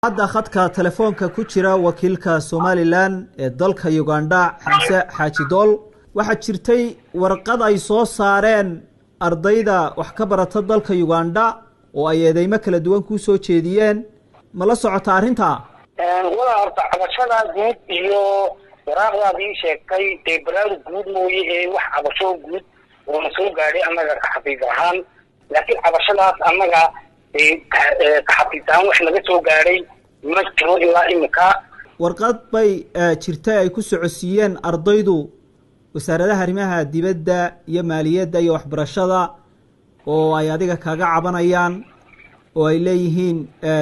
hadda khadka telefoonka ku jira wakiilka somalilan ee dalka ugandha xamse xaaji dool waxaa jirtay warqad ay soo saareen ardayda wax ka barata dalka ugandha oo ay eedeymo kala duwan kuu soo jeediyeen ma la socota arrinta walaa horta cabashada guud iyo waraaqdaad ii sheegtay dee baraarug guud mooye ee wax cabasho guud oona soo gaadhay annaga ka xafiis ahaan laakiin cabashadaas annaga ka xafiis ahaan wax naga soo gaadhay ma jiro ilaa imika warqad bay jirtay ay ku socodsiiyeen ardaydu wasaaradaha arrimaha dibadda iyo maaliyadda iyo waxbarashada oo ay adiga kaga cabanayaan oo ay leeyihiin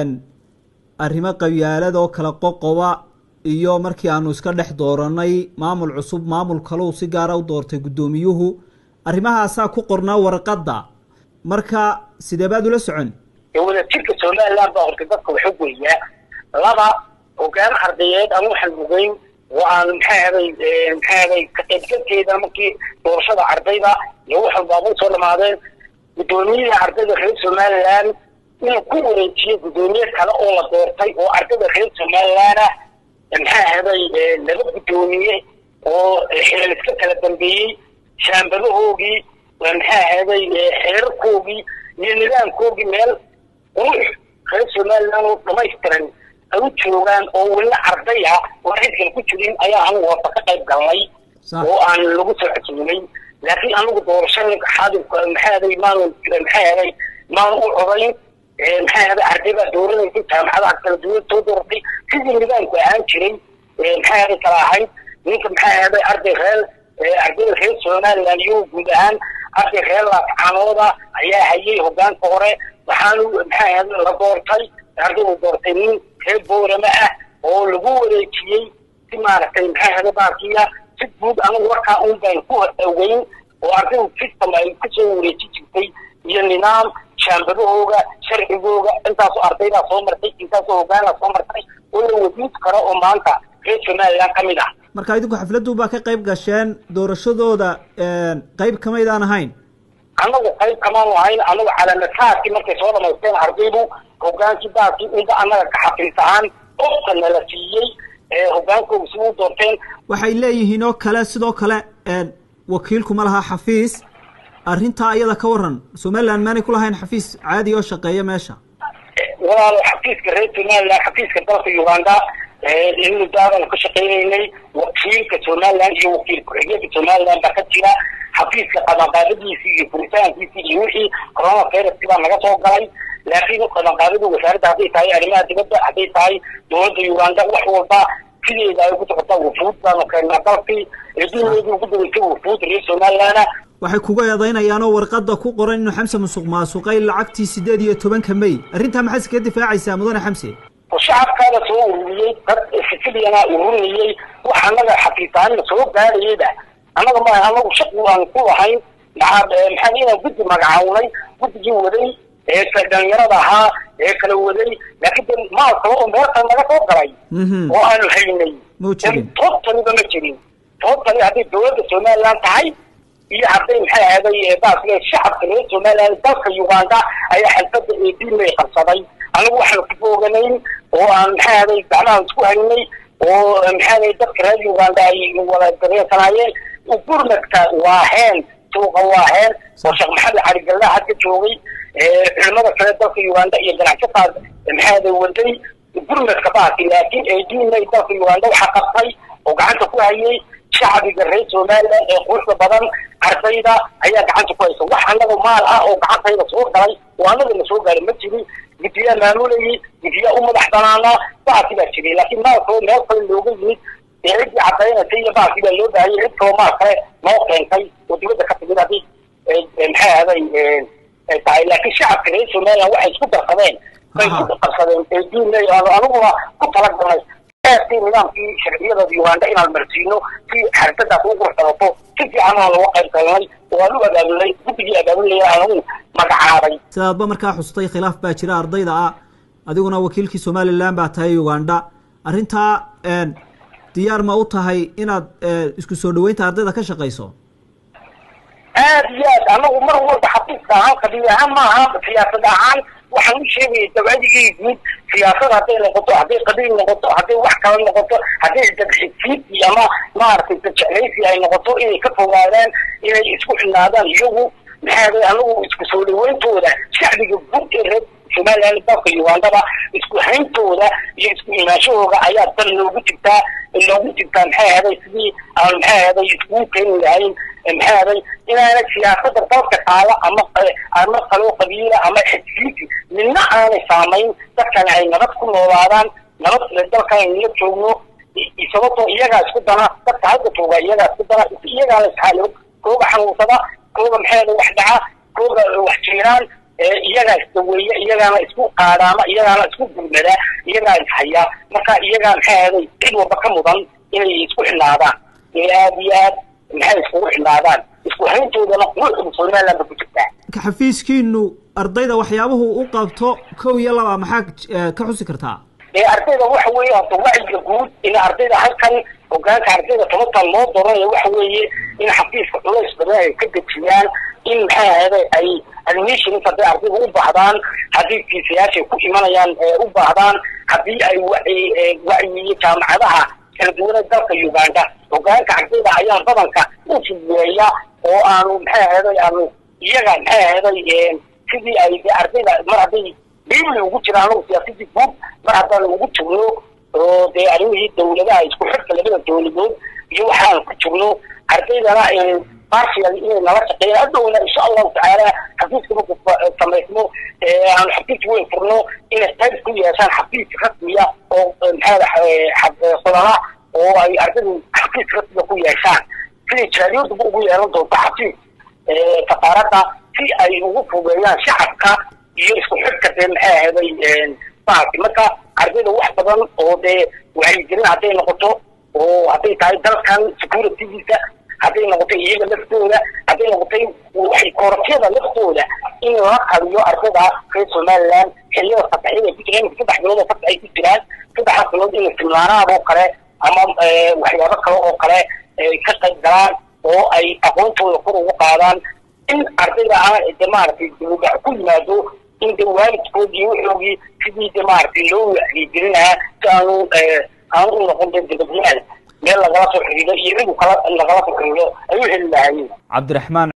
arrimo qabyaalad oo kala qoqoba iyo markii aanu iska dhex dooranay maamul cusub maamul kaleu si gaara u doortay guddoomiyuhu arrimahaasaa ku qornaa warqadda marka sidee baad ula socon wadajirka somaliland baa horta dadka waxa weeyaa laba hogaan ardayeed ama waxaan ogeyn oo aan maxaa haday maxaa haday ka qaybgalkeeda markii doorashada ardayda iyo wax walbaaba usoo dhamaadeen guddoomiyaha ardayda reer somaliland inuu ku wareejiyo guddoomiye kale oo la doortay oo ardayda reer somaliland ah maxaa haday laba guddoomiye oo xilal iska kala dambeeyey shaambadahoogii maxaa haday xeerarkoogii iyo nidaamkoogii meel qurux reer somaliland oo dhamaystiran ay u joogaan oo welina arday ah oo cidkan ku jirin ayaa anigu horta ka qayb galnay oo aan lagu soo casuumay laakiin anigu doorashada xaadirka maxaa haday maanu maxaa haday maanu u codayn maxaa haday arday baa dooranaysa jaamacadaha kala duwan soo dooratay sidii nidaamku ahaan jiray maxaa haday kala ahayd ninka maxaa haday arday reer ardayda reer somaliland iyo guud ahaan arday reer laafcaanooda ayaa hayay hogaanka hore waxaanu maxaa haday la doortay ardaydu doortay nin reer boorama ah oo lagu wareejiyey si maaragtay maxaa haday baakiya si guud anigu warkaa un baan ku ogeyn oo ardaydu system ay kusoo wareeji jirtay iyo nidaam shaambadahooga sharcigooga intaasoo ardaydaa soo martay intaasoo hogaanaa soo martay oo la wadiid karo oo maanta reer somaliland ka mid ah marka idinku xafladdu baa ka qayb gasheen doorashadooda qayb kamaydaan ahayn anagu qayb kamaanu ahayn anagu calaamataadkii markay soo dhamaysteen ardaydu hogaankii baakii inba annaga ka xafiis ahaan qofka nala siiyey hogaankooga si u doorteen waxay leeyihiin oo kale sidoo kale wakiilkuma laha xafiis arrintaa iyada ka waran somaliland maanay ku lahayn xafiis caadi oo shaqeeya meesha walaalo xafiiska reer somaliland xafiiska dalka uganda in daadanu ka shaqaynaynay wakiilka somaliland iyo wakiil ku-xigeenka somaliland baa ka jira xafiiska qabanqaadadiisii iyo furitaankiisii iyo wixii corona viruski baa naga soo galay laakiin qabanqaadadu wasaaradda hadday tahay arrimaha dibadda hadday tahay dowladda uganda wax walba sideeda ay ku socotaa wufuud baanu keennaa dalkii eeduneedii ugu daweysay wufuud reer somaliland waxay kuga eedaynayaan oo warqadda ku qoran inuu xamse musuq maasuqay lacagtii sideed iyo tobanka may arrintaa maxaad iskaga difaacaysaa mudane xamse shacabkaada soo ururiyey dad siciliana ururinayey wax annaga xafiisaanina soo gaadhayeyba annaga ma anagu shaqi aan ku lahayn maxaa maxaa inaan guddi magacawnay guddigii waday ee dhalinyarada ahaa ee kala waday laakiin de maal kale oo meelkan naga soo galay oo aanu haynay toobtaniba ma jirin toobtani hadday dowladda somaliland tahay iyo hadday maxay ahaday baasle shacabka reer somaliland dalka uganda ayaa xalfada eedimay qabsaday anigu waxaanu ku fooganayn oo aan maxaa ahaday gacmaha isku haynay oo maxaa ahaday dadka reer uganda ay wada dareensanaayeen gurmadka waaheen suuqa waaheen oo sheekh maxamed cali galla hadka joogay culimada kale dalka uganda iyo ganacsataa maxaa ahaday waday gurmadka baasi laakiin eedimay dalka uganda waxaa qabtay oo gacanta ku hayay shacbiga reer somaliland ee quruxda badan ardayda ayaa gacanta ku haysa wax annaga maal ah oo gacantayda soo galay oo annaga na soo gaaray ma jirin guddiyaa maamulayay guddiyaa u madax banaanaa baasi baa jiray laakiin maalkao meel kale looga yimid ee ciddii caddaynaysa iyo baasi baa loo baahayay cid kaloo maal kale noo keentay oo dibadda ka timid haddii maxay ahaday tahay laakiin shacabka reer somaliland waxay isku darsadeen bay ku qabsadeen eediinay aniguna ku talagalnay aadkii nidaamkii sharciyada uganda inaan marsiino si xarisadaas ugu qurxsanato si fiican aan looga qayb galnay oo aan u abaabulnay guddigii abaabulaya anagu magacaabay sidaadba markaa xustay khilaaf baa jira ardayda ah adiguna wakiilkii somaliland baa tahay uganda arrintaa diyaar ma u tahay inaad isku soo dhaweynta ardayda ka shaqayso aad iyo aad anagu mar walba xafiiska ahaan qabiil ahaan maaha siyaasad ahaan waxaan u sheegaya dabcadigii guud siyaasad hadday noqoto hadday qabiil noqoto hadday wax kala noqoto hadday dadxisiidki ama maaragtay dadjeclaysi ay noqoto inay ka fogaadaan inay isku xidhnaadaan iyagu maxaa day anagu isku soo dhaweyntooda shacbiga guud ee reer somaliland dalka ugandaba isku hayntooda iyo isku imaanshahooda ayaa dal loogu jirtaa loogu jirtaa maxay ahaday sidii aan maxay ahaday iskugu keeni lahayn maxay ahaday inaana siyaasada dalka qaada ama ama kaloo qabiila ama xisbiisi midna aanay saamayn dadkana ay nabad ku noolaadaan nabad dalkan nala joogno sababtoo iyagaa isku dana dadka hadda jooga iyagaa isku dana iyagaa la isxaalo kooga xanuunsada kooga maxay ahaday wax dhaca kooga wax jiiraan iyagaa isdaweeya iyagaana isku qaadhaama iyagaana isku gurmada iyagaa ishaya marka iyagaa maxay ahaday cid walba ka mudan inay isku xidhnaadaan ee aada iyo aad maxay iskugu xidhnaadaan isku hayntoodana quruxda somaliland ba ku jirtaa xafiiskiinu ardayda waxyaabuhu u qabto kow iyo laba maxaa ka xusi kartaa ee ardayda waxa weeye horta wacyiga guud in ardayda halkan hogaanka ardayda tobantan loo doranaya waxa weeye in xafiiska culays badan ay ka dejiyaan in maxay ahayday ay admissions hadday ardayda u baahdaan haddii fiisayaashay ku imanayaan u baahdaan haddii ay wacyiyo jaamacadaha kala duwana dalka uganda hogaanka ardayda ayaa badanka u fududeeya oo aanu maxay ahayday aanu iyaga maxay ahayday sidii ay ardayda mar hadday biibli ugu jiraan anagu siyaasadii guud mar haddaan ugu jirno oo dee arrimihii dawladaha isku xidhka labada dawladood iyo waxaan ku jirno ardaydana partial inay nala shaqeeyaan hadhowna insha allahu tacaala xafiiska marku samaysmo aanu xafiis weyn furno inay qayb ku yeeshaan xafiis rasmiya oo maxaa qodala oo ay ardaydu xafiis rasmiya ku yeeshaan siday jaaliyadduba ugu yeelan doonto xafiis safaaradda si ay ugu fugeeyaan shacabka iyo isku xidhka dee maxay ahaday bahalki marka ardayda wax badan oo dee wacyigelin hadday noqoto oo hadday tahay dalkan securitygiisa hadday noqotay iyaga laftooda hadday noqotay koorafyada laftooda in la qaliyo ardayda reer somaliland xilliyada fasaxyada ku jiraan saddex bilood oo fasax ay ku jiraan saddexdaas bilood in siminaaraad oo kale ama waxyaabo kale oo kale ka qayb galaan oo ay aqoontooda kor ugu qaadaan in ardayda aan de maaragtay dibudhac ku yimaado in de waalidkood iyo wuxoogii sidii de maaragtay loo wacyigelin lahaa si aanu aanu u noqon de dibadyaal meel lagala soo xiriiro iyo cidu kala lagala soo xiriiro ay u heli lahaayeen cabdiraxmaan